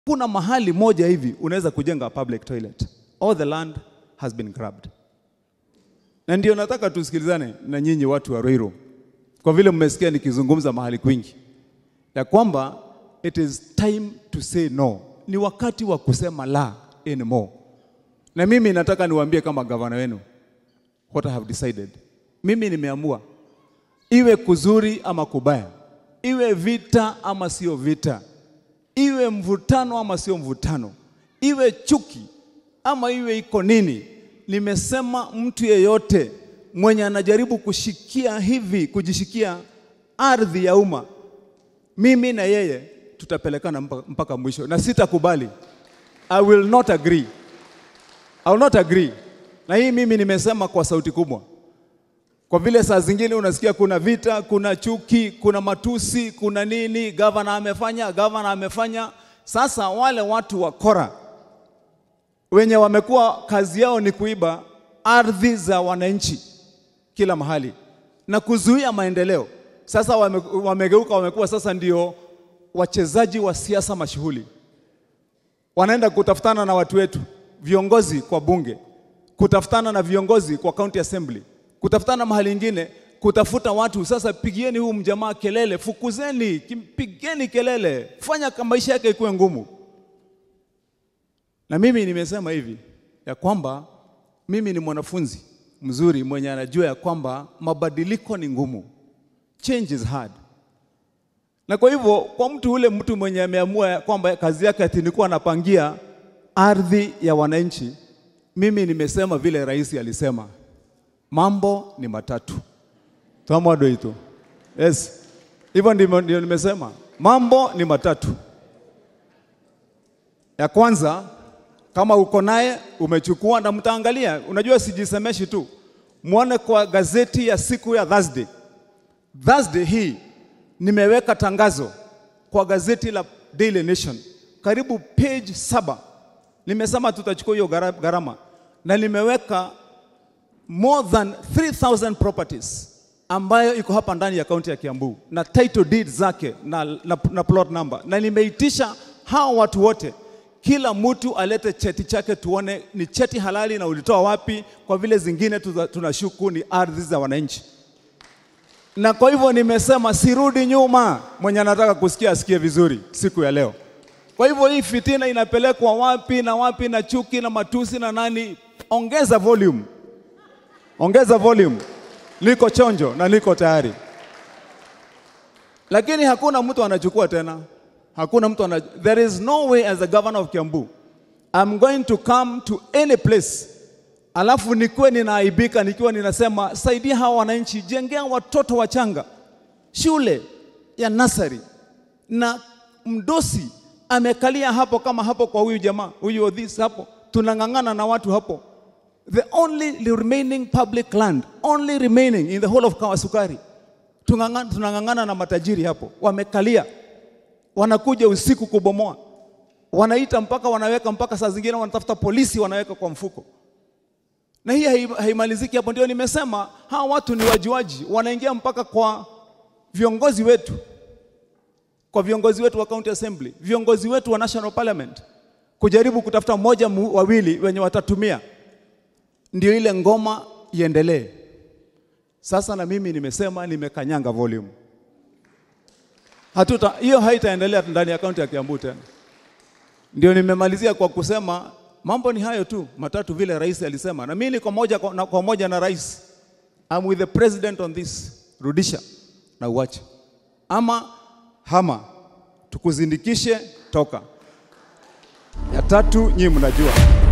Kuna mahali moja hivi unaweza kujenga public toilet. All the land has been grabbed. Na ndio nataka tusikilizane na nyinyi watu wa Ruiru, kwa vile mmesikia nikizungumza mahali kwingi ya kwamba it is time to say no, ni wakati wa kusema la anymore. Na mimi nataka niwaambie kama gavana wenu what I have decided. Mimi nimeamua iwe kuzuri ama kubaya, iwe vita ama sio vita, iwe mvutano ama sio mvutano, iwe chuki ama iwe iko nini, nimesema mtu yeyote mwenye anajaribu kushikia hivi, kujishikia ardhi ya umma, mimi na yeye tutapelekana mpaka, mpaka mwisho, na sitakubali. I will not agree. I will not agree. Na hii mimi nimesema kwa sauti kubwa, kwa vile saa zingine unasikia kuna vita, kuna chuki, kuna matusi, kuna nini, gavana amefanya, gavana amefanya. Sasa wale watu wa kora wenye wamekuwa kazi yao ni kuiba ardhi za wananchi kila mahali na kuzuia maendeleo, sasa wame, wamegeuka, wamekuwa sasa ndio wachezaji wa siasa mashuhuli, wanaenda kutafutana na watu wetu viongozi kwa bunge, kutafutana na viongozi kwa county assembly, kutafutana mahali ingine, kutafuta watu. Sasa pigieni huu mjamaa kelele, fukuzeni, pigeni kelele, fanya maisha yake ikuwe ngumu. Na mimi nimesema hivi ya kwamba mimi ni mwanafunzi mzuri mwenye anajua ya kwamba mabadiliko ni ngumu, change is hard. Na kwa hivyo kwa mtu ule mtu mwenye ameamua kwamba kazi yake ati ni kuwa anapangia ardhi ya wananchi, mimi nimesema vile rais alisema, mambo ni matatu twamodoito. Yes, hivyo ndivyo ndio nimesema, mambo ni matatu. Ya kwanza kama uko naye umechukua na mtaangalia, unajua sijisemeshi tu, muone kwa gazeti ya siku ya Thursday. Thursday hii nimeweka tangazo kwa gazeti la Daily Nation, karibu page saba nimesema tutachukua hiyo gharama na nimeweka more than 3000 properties ambayo iko hapa ndani ya kaunti ya Kiambu na title deed zake na, na, na plot number, na nimeitisha hao watu wote, kila mtu alete cheti chake tuone ni cheti halali na ulitoa wapi, kwa vile zingine tunashuku ni ardhi za wananchi. Na kwa hivyo nimesema sirudi nyuma, mwenye anataka kusikia asikie vizuri siku ya leo. Kwa hivyo hii fitina inapelekwa wapi na wapi na chuki na matusi na nani? Ongeza volume, ongeza volume. Niko chonjo na niko tayari, lakini hakuna mtu anachukua tena, hakuna mtu ana... There is no way as the governor of Kiambu I'm going to come to any place alafu nikuwe ninaaibika nikiwa ninasema saidia hawa wananchi, jengea watoto wachanga shule ya nasari na mdosi amekalia hapo kama hapo kwa huyu jamaa huyu Odhis hapo, tunang'ang'ana na watu hapo. The only remaining public land only remaining in the whole of Kawasukari, tunang'ang'ana na matajiri hapo, wamekalia, wanakuja usiku kubomoa, wanaita mpaka wanaweka mpaka saa zingine wanatafuta polisi wanaweka kwa mfuko, na hii haimaliziki hapo. Ndio nimesema hawa watu ni wajuaji, wanaingia mpaka kwa viongozi wetu kwa viongozi wetu wa county assembly, viongozi wetu wa national parliament, kujaribu kutafuta mmoja wawili wenye watatumia ndio ile ngoma iendelee. Sasa na mimi nimesema, nimekanyanga volume, hatuta hiyo haitaendelea ndani ya kaunti ya Kiambu tena. Ndio nimemalizia kwa kusema mambo ni hayo tu matatu, vile rais alisema, na mimi niko moja kwa, na, kwa moja na rais. I'm with the president on this. Rudisha na uache ama hama tukuzindikishe toka. Ya tatu nyinyi mnajua.